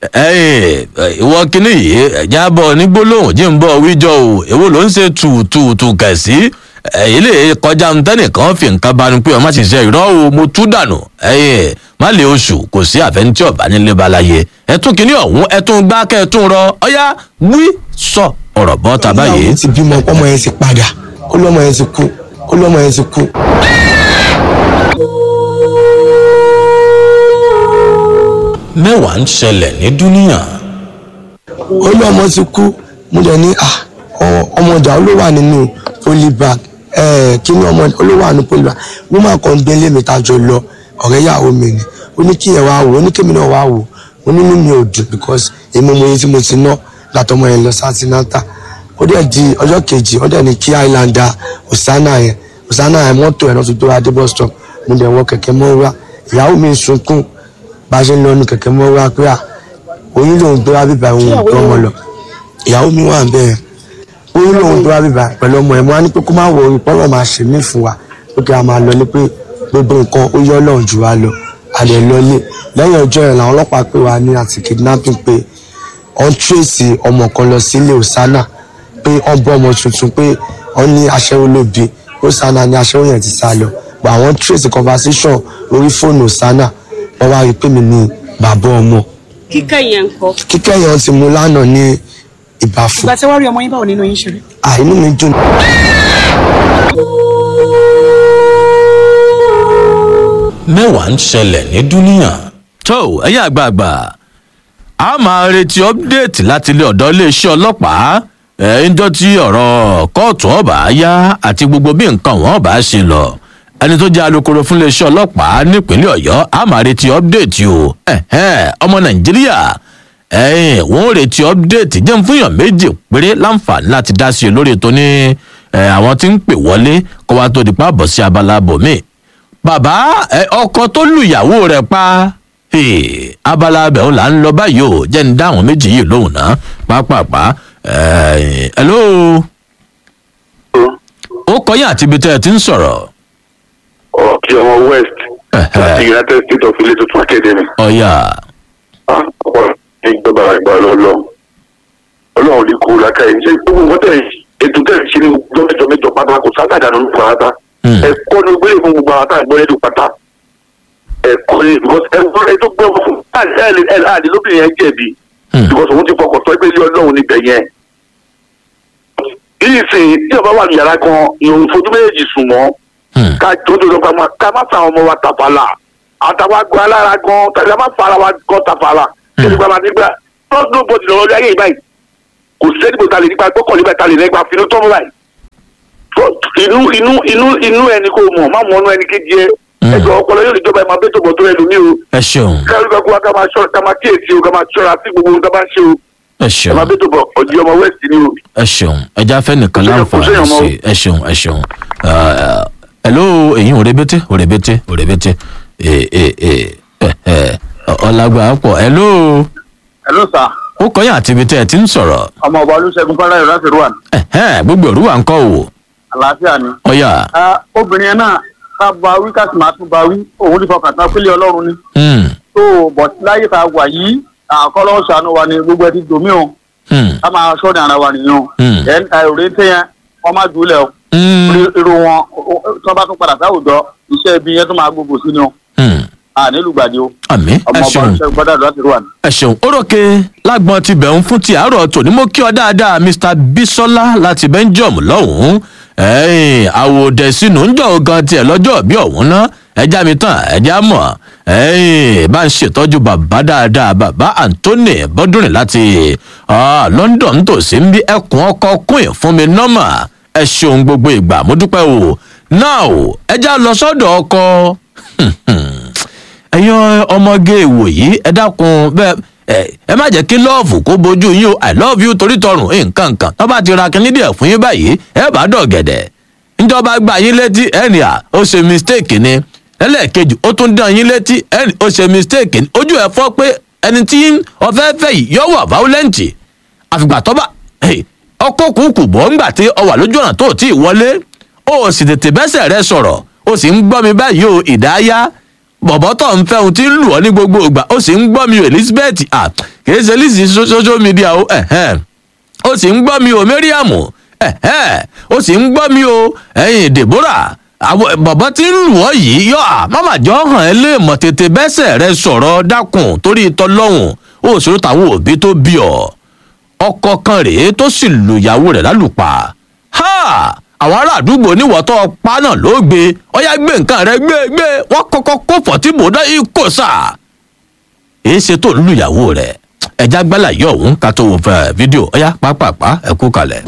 ẹyìn ìwọ kínní yìí ẹjá bọ ní gbólóhùn jí ń bọ wíjọ o èwo ló ń ṣe tùtùtù kẹsí èyí lè kọjá ntẹnìkan fi nǹkan banu pé ọmọ ṣiṣẹ ìrọ o mo tú dànù ẹyìn má lè oṣù kò sí àfẹnití ọba nílé balaye ẹtún kínní ọhún ẹtún gbá kẹtún rọ ọyá wí sọ ọrọ bọ tàbá yìí. ìyàwó ti bímọ ọmọ yẹn ti padà ó lọmọ yẹn ti kú ó lọmọ yẹn ti kú. mẹ́wàá ń ṣẹlẹ̀ ní dúníyàn. ó lọmọ ti kú mo dẹ̀ ní à ọmọ ọjà ló wà nínú polybag kí ni ọmọ ló wà nínú polybag woman kan gbélé mi ta jọ lọ ọ̀rẹ́ ìyàwó mi ni ó ní kí ẹ wá wò ó ní kémi náà wá wò ó nínú mi ò dùn because èmi mo yẹ tí mo ti ná látọmọ yẹn lọ sátínátà ó dẹ̀ di ọjọ́ kejì ó dẹ̀ ní kí islander osana yẹn osana yẹn mọ́tò ẹ̀ náà tó tó wá dé bus stop mo dẹ̀ wọ kẹ̀kẹ́ mọ́ wá ìyàwó mi sunkún bá a ṣe ń lọ nu kẹ̀kẹ́ mọ́ wá pé à oyún lòun tó wá bíbá òun ò gbọ́ ọmọ lọ ìyàwó mi wà bẹ́ẹ̀ oyún lòun tó wá bíbá pẹ̀lú ọmọ ẹ̀ mo wá ní pé kó má wọ orin pọ́nlọ́ máa ṣe mí fún wa pé kí a máa lọ ní pé gbogbo nǹkan ó yọ ọlọ́run jù wá lọ àlẹ́ lọlé lẹ́yìn ọjọ́ yẹn làwọn ọlọ́pàá pè wá ní àti kidnapping pé wọ́n tírèsì ọmọ kan lọ sílé osana pé wọ́n bọ́ ọmọ tuntun pé wọ́n ní aṣẹ́wó ló bí osana ní aṣẹ́wó yẹn ti sá lọ but àwọn tírèsì conversation orí fóònù osana wọ́n wá rí i pé mi ní bàbá ọmọ kíkẹ́ yẹn ń kọ́. kíkẹ́ yẹn ti mú lánàá ní ìbáfo ìgbà tí wọ́n rí ọmọ yín báwo nínú yín ṣe rí. àìní mi dùn. mẹ́wàá ń ṣẹlẹ̀ ní dúníyàn. tó ẹ̀yin àgbààgbà a máa retí ọ́pdẹ́ẹ̀tì láti ilé ọ̀dọ́ iléeṣẹ́ ọlọ́pàá ẹ̀ ń jọ́ tí ọ̀rọ̀ kóòtù ọ̀bà yá àti gbogbo bí nǹkan wọn bá ṣe lọ ẹni tó jẹ́ alūkkóró fún iléeṣẹ́ ọlọ́pàá nípínlẹ̀ ọ̀yọ́ a máa retí ọ́pdẹ́ẹ̀tì o ẹ̀hẹ́n, ọmọ nàìjíríà ẹ̀yìn wọ́n ń retí ọ́pdẹ́ẹ̀tì jẹ́ ń fúnyàn méjì péré láǹfààní láti dá sí i lórí ètò ní ẹ̀, àwọn tí ń pè wọlé kó wá tó di pa bọ̀ sí abala bòmíì bàbá ẹ, ọkọ tó lùyàwó rẹ̀ pa Hey, abala abẹ òun là ń lọ báyìí o jẹ́ ń dá àwọn méjì yìí lóhùn náà pápápá ẹ̀ hello ó kọyìn àti ibi tẹ́ ẹ ti ń sọ̀rọ̀ ọ̀kì ọmọ west Ẹ̀hẹ́. láti united states of ilé tuntun academy. ọ̀yà Ah, ọ̀pọ̀ ní gbọ́dọ̀ àgbà lọ́lọ́ ọlọ́run ní kú lákà yìí ṣé gbogbo nǹkan tẹ̀ ètò tẹ̀ ṣe ní ọjọ́ mẹ́jọ mẹ́jọ pátá kò sábà dànù ní pátá Hmm. ẹ̀kọ́ ní gbélé fún gbogbo àwọn àtàgbọ́n ẹ̀dùn pátá ẹ̀kọ́ ní because ẹ̀kọ́ ẹ̀ tó gbọ́ fún ẹ̀ àdé lóbìnrin yẹn jẹ̀bi Hmm. because òun ti fọkàn tọ́ ẹgbẹ́ ilé ọlọ́run níbẹ̀ yẹn yìí sìn tí ọba wà ní yàrá kan ìhòòhò fojú méjèèjì sùn mọ́ Hmm. ká jọjọ lọ pamọ ká má fa àwọn ọmọ wa tàfàlà àtàwọn àgọ alára gan tàbí a má fa ara wa gan tàfàlà kí gbàgbà nígbà lọ́dún bọ́dì lọ́wọ́ lórí ayé yìí báyìí kò sẹ́ni bó ta lè nípa gbọ́kànlé báyìí ta lè lẹ́gbàá finú tọ́mú báyìí tó inú inú inú inú ẹni kò mọ̀ má mọ̀ ọ́nú ẹni kejì ẹ Mm. ẹjọ ọpọlọ yóò níjọba ẹ máa bẹ́tò bọ̀ tó ẹ lómi o ẹ ṣeun káyọ̀ gbàgbọ́ wa ká máa ṣọ́ ká máa kíyèsí o ká máa ṣọ́ra sí gbogbo ohun tó bá ń ṣe o ẹ ẹ ṣeun máa bẹ́tò bọ̀ ọ̀dì ọmọ west ni o. ẹ ṣeun ẹja fẹ́ nìkan Kò séyàn- kò láǹfààní séyàn mọ́ o. sí ẹ ṣeun ẹ ṣeun Ah, hello èyí ò rebete ò rebete ò rebete ẹ ẹ ẹ ẹ ọlágbà pọ̀ hello hello sir ó kọyìn àti ibi tẹ́ ẹ ti ń sọ̀rọ̀ ọmọ ọba olùṣègùn fọláyọ láti rúwàn ẹ̀hẹ́n, gbogbo òru wà ń kọ́ wò àlàáfíà ni. ọ̀yà Ah, obìnrin yẹn náà ká bá wí ká sì máa tún bá wí òun ní fọkàn tán pélé ọlọ́run ni. Hmm, tó bọ̀ láyé tá a wà yìí àkọlọ́ ṣàánú wa ni gbogbo ẹ ti dòmí o hmm, ká máa ṣọ́ọ̀dì ara wa nìyẹn o. Hmm. ẹ̀ ń ta òré ń tẹ́yẹn wọ́n má jùlẹ̀ o. hmm, Irú- irú wọn o- o- tí wọ́n bá tún padà sáwùjọ iṣẹ́ ibi yẹn tún máa gbogbo sí ni o. hmm. ànílùgbàdì o. àmì ẹ ọmọ ọba ṣeun olùṣègùn fọláyọ láti rúwàn. ẹ ṣeun orókè lágbọn ti bẹ̀ ń fún ti àárọ̀ tòní mo kí ọ dáadáa mr bisola láti belgium lọ́hùn-ún ẹ̀yìn àwòdẹ sínú ń jọ gan tiẹ̀ lọ́jọ́ bí ọ̀hún ná ẹja mi tán ẹja mọ̀ ẹ̀yìn bá ń ṣètọ́jú bàbá dáadáa bàbá anthony bọ́dúnrin láti ah, london tòsí ń bí ẹkùn ọkọ queen fún mi nọ́mà ẹ ṣeun gbogbo ìgbà mo dúpẹ́ o now ẹja lọ sọ́dọ̀ ọkọ ẹ̀yin ọmọge ìwò yìí ẹ dákun bẹ́ẹ̀ ẹ ẹ má jẹ́ kí lọ́ọ̀fù kó bojú yín o i love you torí tọrùn nǹkan nǹkan tó bá ti ra kinní díẹ̀ fún yín báyìí ẹ bá dọ̀gẹ̀dẹ̀ níjọba gba yín létí ẹnì à ó ṣe mistake ni ẹlẹ́ẹ̀kejì ó tún dán yín létí ẹnì ó ṣe mistake ni ojú ẹ fọ́ pé ẹni tí ọfẹ́ fẹ́ yìí yọ wà violent àfìgbà tó bá ọkọ̀ kùkù bọ́ ńgbà tí ọ wà lójú ọ̀nà tó tí ì wọlé ó sì tètè bẹ́sẹ̀ rẹ sọ̀rọ̀ ó sì ń gbọ́ mi báyìí o ìdáyà bọ̀bọ̀ tó ń fẹ́ ohun tí ń lù ọ́ ní gbogbo ìgbà ó sì ń gbọ́ mi o elizabeth ah kì í ṣe lizzy so- social media o ẹ̀hẹ́n ó sì ń gbọ́ mi o mariam ẹ̀hẹ́n ó sì ń gbọ́ mi o ẹ̀yìn deborah àwọn bọ̀bọ̀ tí ń lù ọ́ yìí yọ à máma jọ hàn ẹ́ lè mọ̀ tètè bẹ́sẹ̀ rẹ sọ̀rọ̀ dákun torí tọlọ́hùn ó ṣòro táwọn òbí tó bí ọ ọkọ kan rèé tó sì lùyàwó rẹ̀ lálùpà ha àwọn ará àdúgbò níwọ̀tọ́ pa náà ló gbé ọyá gbé nǹkan rẹ gbé gbé wọ́n kọ́kọ́ kó fọ̀tíbò náà ikò sà èé ṣe tó ń lùyàwó rẹ̀ ẹja gbálà yọ òun ká tó wò fẹ́ fídíò ọyá pápápá ẹ kú kalẹ̀.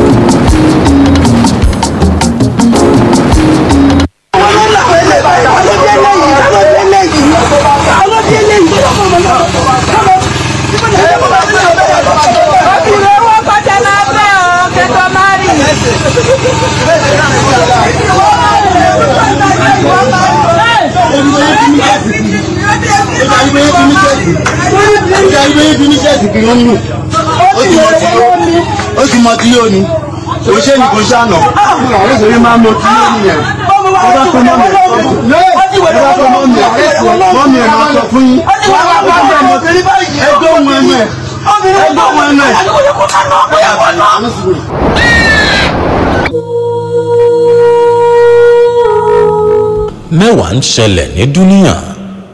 ó ti mọ tí yóò ní kò ṣe ní kò ṣàná àwọn ìṣòro máa ń mọ tí yóò nìyẹn ẹ bá tó mọ́ mi ẹ bá tó mọ́ mi mọ́ mi ẹ̀ máa sọ fún yín ẹgbẹ́ òun ẹnu ẹ̀ ẹgbẹ́ òun ẹnu ẹ̀. mẹ́wàá ń ṣẹlẹ̀ ní dúníyàn.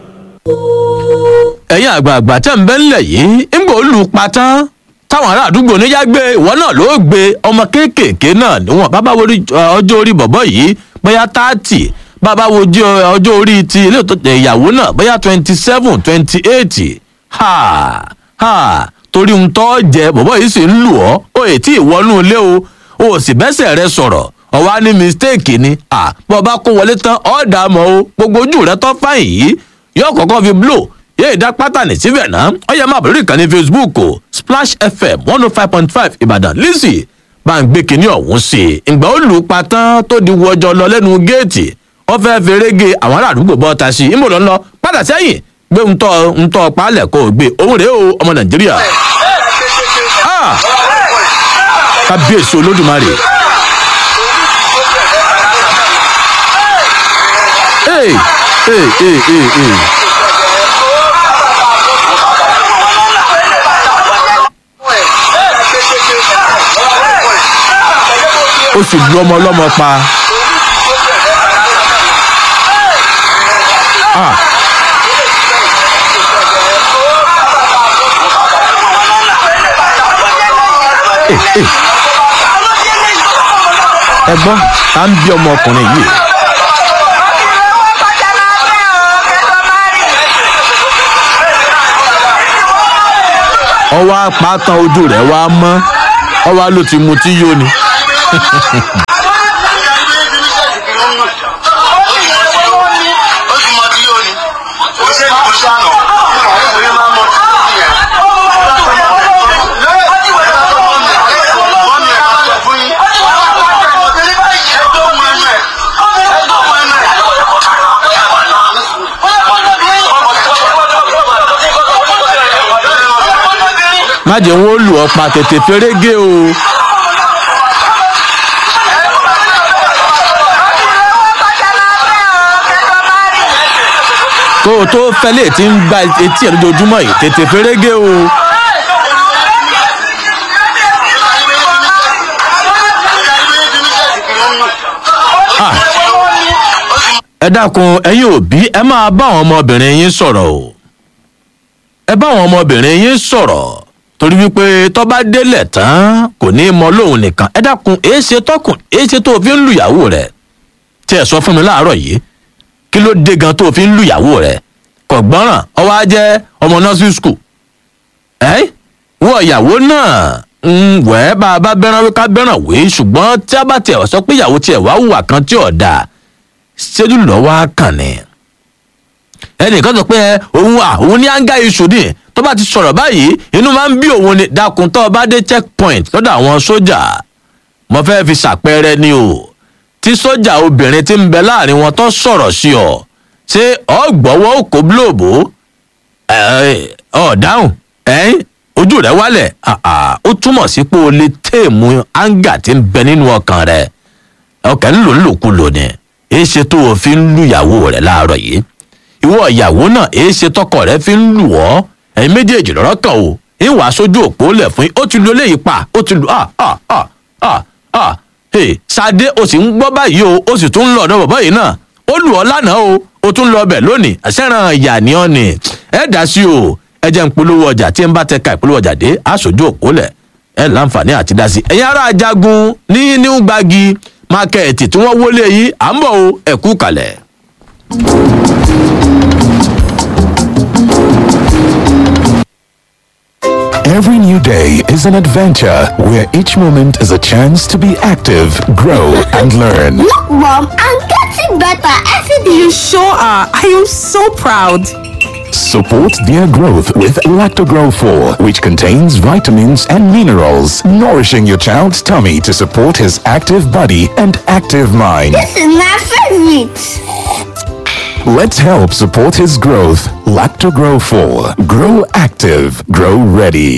ẹ̀yin àgbààgbà tẹ̀ ń bẹ́ ńlẹ̀ yìí ń gbọ́ lù pa tán táwọn ará àdúgbò níyà gbé ìwọ náà ló gbé ọmọ kéékèèké náà níwọ̀n bàbá wo rí- ọjọ́ orí bọ̀bọ̀ yìí bóyá táàtì bàbá wo jí- ọjọ́ orí ti ilé ìtọ́- ìyàwó náà bóyá twenty seven twenty eight ha ha torí ń tọ́ jẹ bọ̀bọ̀ yìí sì ń lù ọ́ ó ètí ìwọ́nú ilé o o sì bẹ́sẹ̀ rẹ sọ̀rọ̀ ọ̀wá ní mistake ni à bọ́ bá kó wọlé tán ọ̀ dà mọ́ o gbogbo ojú rẹ tọ́ fáyìn yìí yóò kọ́kọ́ fi blow yéè dá pátánì síbẹ̀ náà ó yẹ máa bẹ̀rẹ̀ ìkànnì facebook o splash fm one oh five point five ìbàdàn lizzy bá ń gbé kinní ọ̀hún sí i ìgbà ó lù ú pa tán tó di wọjọ lọ lẹ́nu géètì ó fẹ́ ferege àwọn ará àdúgbò bọ́ ta sí i ìmọ̀ ló ń lọ padà sẹ́yìn gbé ń tọ́ ń tọ́ palẹ̀ kó o gbé òun rèé o ọmọ nàìjíríà Ah! kábíyèsí olódùmarè. Hey, hey, hey, hey, hey. ó sì lu ọmọ ọlọ́mọ pa. Ah. Eh, eh. ẹ gbọ́ ta ń bí ọmọ ọkùnrin yìí. ọwọ́ apátan ojú rẹ̀ wá mọ́ ọwọ́ ló ti mu tí yó ni. ó ti mọ tí yóò ní kò ṣe ní kò ṣàná àwọn ìṣòro máa ń mọ tí yóò nìyẹn. mọ́ mi ẹ̀ máa sọ fún yín ẹgbẹ́ òun ẹnu ẹ̀ ẹgbẹ́ òun ẹnu ẹ̀. má jẹ́ wọn ó lù ọ́ pa tètè fẹ́rẹ́gẹ́ o. kó o tó fẹ́lẹ̀ tí ń gba etí ẹ̀ lójoojúmọ́ yìí tètè fẹ́rẹ́gẹ́ o. Ah. ẹ dákun ẹ̀yin òbí ẹ máa bá àwọn ọmọbìnrin yín sọ̀rọ̀ o ẹ bá àwọn ọmọbìnrin yín sọ̀rọ̀ torí wípé tó bá délẹ̀ tán kò ní í mọ lóhùn nìkan ẹ dákun èé ṣe tọkùn èé ṣe tó o fi ń lùyàwó rẹ tí ẹ sọ fún mi láàárọ̀ yìí kí ló dé gan tó o fi ń lùyàwó rẹ kò gbọ́ràn ọwọ́ á jẹ́ ọmọ nursery school ẹ wọ ìyàwó náà ń wẹ́ bá a bá bẹ́ràn wí ká bẹ́ràn wí ṣùgbọ́n tí a bá tiẹ̀ sọ pé ìyàwó tiẹ̀ wá hùwà kan tí ò dáa ṣéjú lọ́wọ́ á kàn ní ẹnìkan sọ pé òun à òun ní anga iṣu ni tó bá ti sọ̀rọ̀ báyìí inú máa ń bí òun ni dákun tó o bá dé checkpoint lọ́dọ̀ àwọn sójà mo fẹ́ fi ṣàpẹẹrẹ ni o tí sójà obìnrin ti ń bẹ láàrin wọn tó sọ̀rọ̀ sí ọ ṣé ọ gbọ́wọ́ òkò bílòbó ọ dáhùn ẹ̀yìn ojú rẹ wálẹ̀ àà, ó túmọ̀ sí pé o lè téèmù anga ti ń bẹ nínú ọkàn rẹ ọkàn ń lò ń lòkulò ni èé ṣe tó o fi ń lùyàwó rẹ láàárọ̀ yìí ìwọ ìyàwó náà èé ṣe tọkọ rẹ fi ń lù ọ́ ẹ̀yin méjèèjì lọ́rọ́ kan o ìwà sójú òpó lẹ̀ fún yín ó ti lu eléyìí pa ó ti lu ah ah ah ah ah hey Ṣadé o sì ń gbọ́ báyìí o ó sì tún ń lọ ọ̀dọ̀ bàbá yìí náà ó lù ọ́ lánàá o ó tún lọ ọbẹ̀ lónìí àṣẹ́ràn ìyá ni ọ́ ni ẹ dá sí o ẹ jẹ́ ń polówó ọjà tí ń bá tẹ ka ìpolówó ọjà dé aṣojú òpó lẹ̀ ẹ láǹfààní àti dá sí ẹ̀yin ará ajagun ní new gbági mákẹ́ẹ̀tì tí wọ́n wọlé yìí à ń bọ̀ o ẹ kú kalẹ̀. Every new day is an adventure where each moment is a chance to be active, grow, and learn. Look, Mom, I'm getting better every day. You sure are. I am so proud. Support their growth with Lactogrow 4, which contains vitamins and minerals, nourishing your child's tummy to support his active body and active mind. This is my favorite. Let's help support his growth. Lactogrow 4. Grow active. Grow ready.